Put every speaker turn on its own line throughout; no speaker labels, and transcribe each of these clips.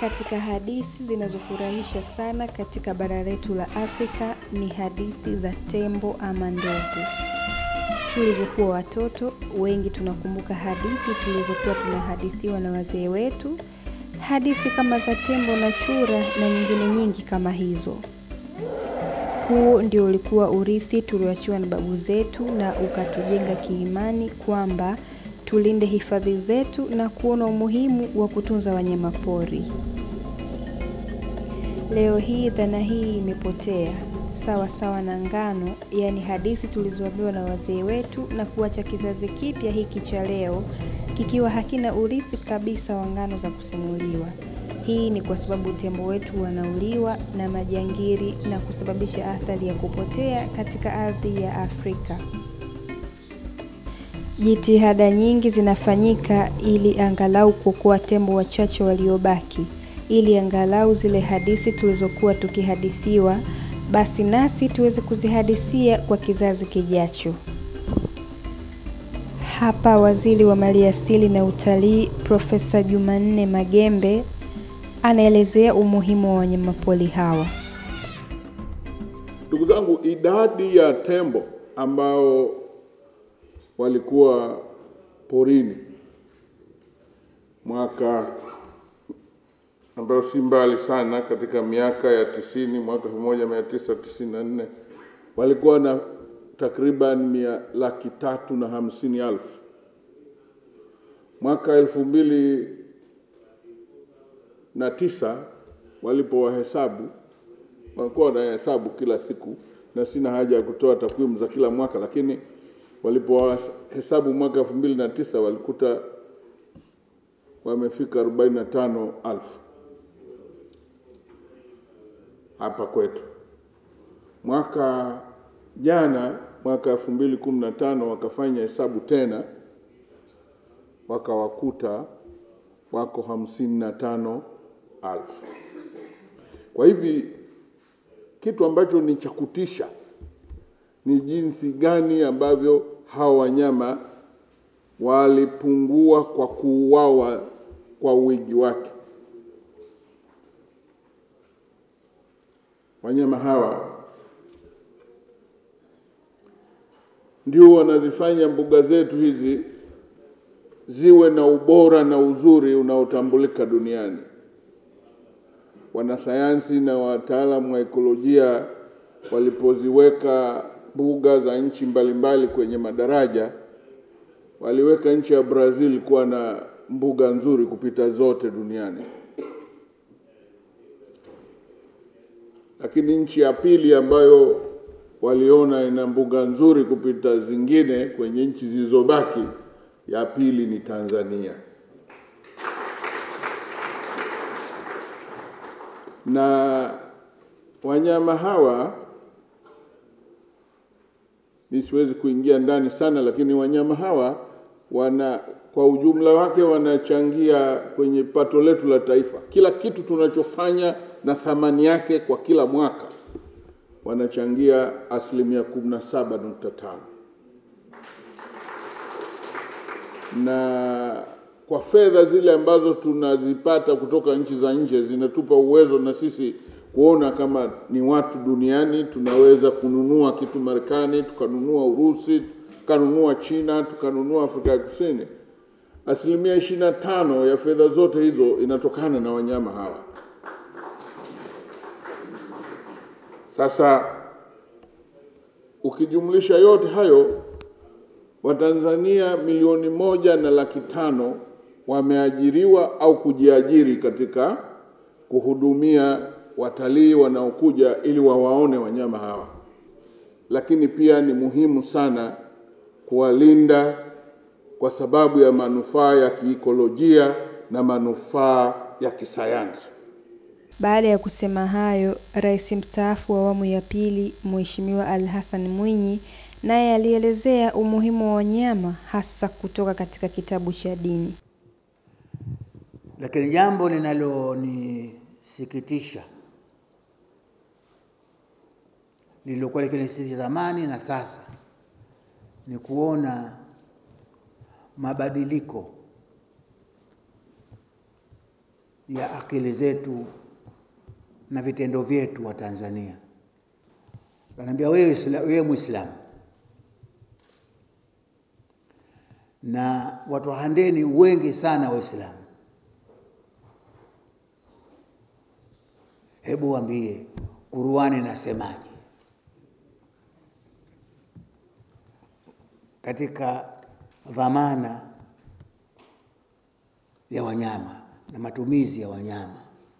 Katika hadithi zinazofurahisha sana katika bara letu la Afrika ni hadithi za tembo ama ndovu. Tulivyokuwa watoto, wengi tunakumbuka hadithi tulizokuwa tunahadithiwa na wazee wetu, hadithi kama za tembo na chura na nyingine nyingi kama hizo. Huu ndio ulikuwa urithi tulioachiwa na babu zetu na ukatujenga kiimani kwamba tulinde hifadhi zetu na kuona umuhimu wa kutunza wanyama pori. Leo hii dhana hii imepotea sawa sawa na ngano, yaani hadithi tulizoambiwa na wazee wetu na kuacha kizazi kipya hiki cha leo kikiwa hakina urithi kabisa wa ngano za kusimuliwa. Hii ni kwa sababu tembo wetu wanauliwa na majangiri na kusababisha athari ya kupotea katika ardhi ya Afrika. Jitihada nyingi zinafanyika ili angalau kuokoa tembo wachache waliobaki, ili angalau zile hadithi tulizokuwa tukihadithiwa basi nasi tuweze kuzihadisia kwa kizazi kijacho. Hapa Waziri wa Maliasili na Utalii Profesa Jumanne Magembe anaelezea umuhimu wa wanyamapori hawa.
Ndugu zangu, idadi ya tembo ambao walikuwa porini mwaka ambayo si mbali sana, katika miaka ya tisini, mwaka 1994 walikuwa na takriban mia laki tatu na hamsini elfu. Mwaka elfu mbili na tisa walipowahesabu, walikuwa wanahesabu kila siku, na sina haja ya kutoa takwimu za kila mwaka, lakini walipowahesabu mwaka elfu mbili na tisa walikuta wamefika arobaini na tano elfu hapa kwetu. Mwaka jana, mwaka elfu mbili kumi na tano wakafanya hesabu tena, wakawakuta wako hamsini na tano elfu. Kwa hivi kitu ambacho ni cha kutisha ni jinsi gani ambavyo hawa wanyama walipungua kwa kuuawa kwa wingi wake. Wanyama hawa ndio wanazifanya mbuga zetu hizi ziwe na ubora na uzuri unaotambulika duniani. Wanasayansi na wataalamu wa ekolojia walipoziweka mbuga za nchi mbalimbali kwenye madaraja, waliweka nchi ya Brazil kuwa na mbuga nzuri kupita zote duniani. Lakini nchi ya pili ambayo waliona ina mbuga nzuri kupita zingine kwenye nchi zilizobaki, ya pili ni Tanzania. Na wanyama hawa mi siwezi kuingia ndani sana, lakini wanyama hawa wana kwa ujumla wake wanachangia kwenye pato letu la taifa. Kila kitu tunachofanya na thamani yake kwa kila mwaka wanachangia asilimia kumi na saba nukta tano na kwa fedha zile ambazo tunazipata kutoka nchi za nje zinatupa uwezo na sisi kuona kama ni watu duniani tunaweza kununua kitu Marekani, tukanunua Urusi, tukanunua China, tukanunua Afrika ya Kusini. Asilimia ishirini na tano ya fedha zote hizo inatokana na wanyama hawa. Sasa ukijumlisha yote hayo, Watanzania milioni moja na laki tano wameajiriwa au kujiajiri katika kuhudumia watalii wanaokuja ili wawaone wanyama hawa, lakini pia ni muhimu sana kuwalinda kwa sababu ya manufaa ya kiikolojia na manufaa ya kisayansi.
Baada ya kusema hayo, Rais mstaafu wa awamu ya pili Mheshimiwa Ali Hassan Mwinyi naye alielezea umuhimu wa wanyama hasa kutoka katika kitabu cha dini.
Lakini jambo linalonisikitisha lililokuwa likinisikitisha zamani na sasa ni kuona mabadiliko ya akili zetu na vitendo vyetu wa Tanzania. Kanaambia wewe, wewe Muislamu na watu wa Handeni wengi sana Waislamu, hebu waambie Qur'ani nasemaje katika dhamana ya wanyama na matumizi ya wanyama.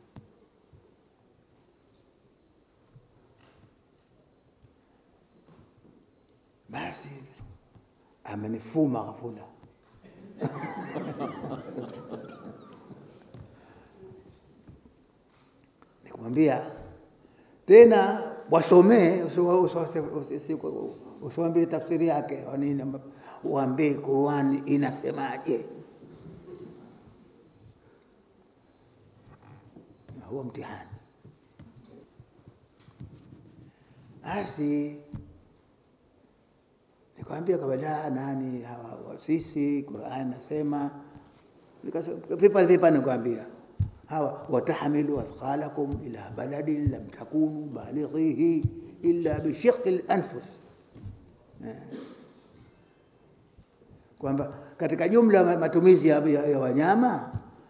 Basi amenifuma ghafula. Nikamwambia tena wasomee, usiwambie tafsiri yake wanini, waambie Qur'ani inasemaje. huo mtihani. Basi nikamwambia kabla nani hawa sisi, Qur'an nasema vipa vipa, nikwambia hawa watahmilu athqalakum ila baladin lam takunu balighihi illa bishiqqi al-anfus, kwamba katika jumla matumizi ya, ya, ya wanyama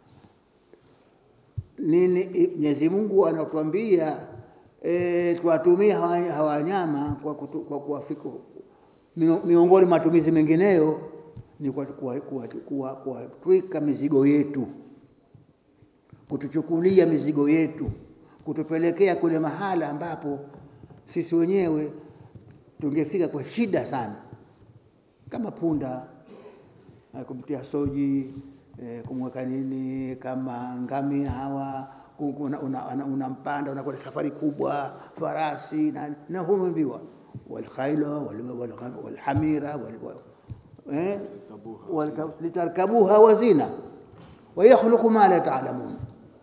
nini Mwenyezi Mungu anatuambia e, tuwatumie hawa wanyama kwa, kwa kuwafiku miongoni matumizi mengineyo ni kuwatwika mizigo yetu, kutuchukulia mizigo yetu, kutupelekea kule mahala ambapo sisi wenyewe tungefika kwa shida sana, kama punda kumtia soji E, kumweka nini kama ngamia hawa unampanda una, una unakwenda safari kubwa farasi na, na huambiwa walkhaila walhamira litarkabuha wazina wayakhluqu ma la taalamun.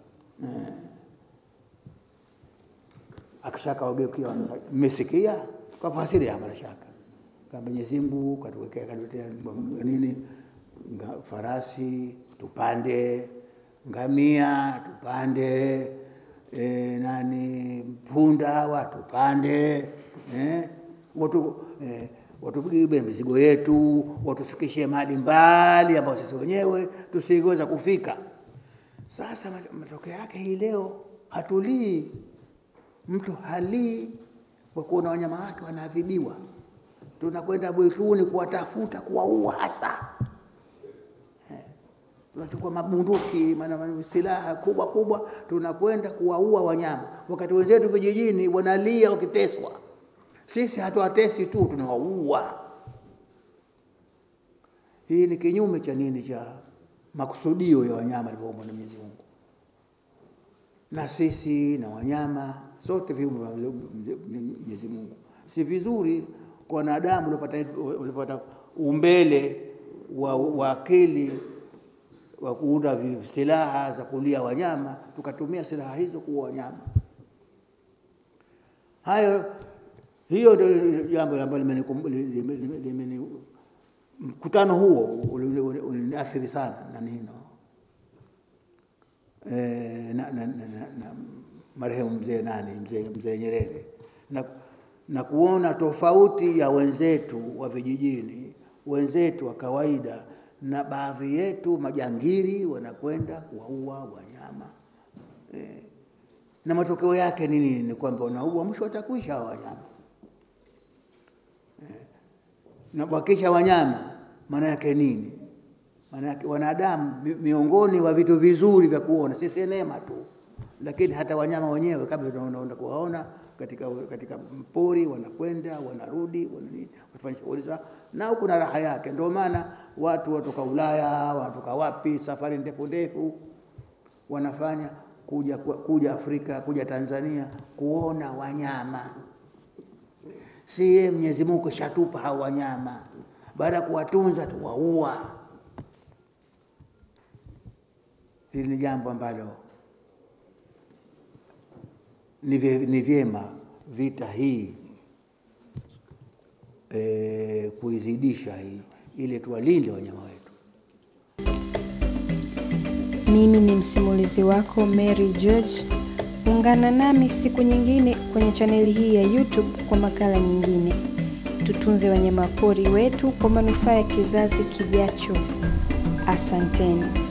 Akishaka wageukia mmesikia kafasiri hapa na shaka kama Mwenyezi Mungu katuwekea katuletea nini farasi tupande, ngamia tupande, e, nani punda hawa tupande, eh, watu eh, watubebe mizigo yetu, watufikishe mahali mbali ambao sisi wenyewe tusingeweza kufika. Sasa matokeo yake hii leo hatulii, mtu halii kwa kuona wanyama wake wanaadhibiwa. Tunakwenda mwituni kuwatafuta, kuwaua hasa tunachukua mabunduki, maana silaha kubwa kubwa, tunakwenda kuwaua wanyama, wakati wenzetu vijijini wanalia wakiteswa. Sisi hatuwatesi tu, tunawaua. Hii ni kinyume cha nini? Cha makusudio ya wanyama alivyoumbwa na Mwenyezi Mungu. Na sisi na wanyama sote viumbe vya Mwenyezi Mungu. Si vizuri kwa wanadamu waliopata umbele wa, wa akili wa kuunda silaha za kulia wanyama, tukatumia silaha hizo kuua wanyama. Hayo, hiyo ndio jambo ambalo limeni mkutano huo uliniathiri sana na nino e, na, na, na, na, na marehemu mzee nani mzee mzee Nyerere na, na kuona tofauti ya wenzetu wa vijijini, wenzetu wa kawaida na baadhi yetu majangiri wanakwenda kuwaua wanyama e, na matokeo yake ni nini? Ni kwamba wanaua, mwisho watakuisha hao wanyama e, na wakisha wanyama, maana yake nini? Maana yake wanadamu miongoni wa vitu vizuri vya kuona, si sinema tu, lakini hata wanyama wenyewe kama tunaenda kuwaona katika, katika mpori wanakwenda wanarudi wanafanya shughuli zao, nao kuna raha yake. Ndio maana watu watoka Ulaya watoka wapi, safari ndefu ndefu wanafanya kuja, kuja Afrika kuja Tanzania kuona wanyama. Si yeye Mwenyezi Mungu shatupa hao wanyama, baada ya kuwatunza tuwaua. Hili ni jambo ambalo ni vyema vita hii e, kuizidisha hii ili tuwalinde wanyama wetu.
Mimi ni msimulizi wako Mary George. Ungana nami siku nyingine kwenye chaneli hii ya YouTube kwa makala nyingine. Tutunze wanyamapori wetu kwa manufaa ya kizazi kijacho. Asanteni.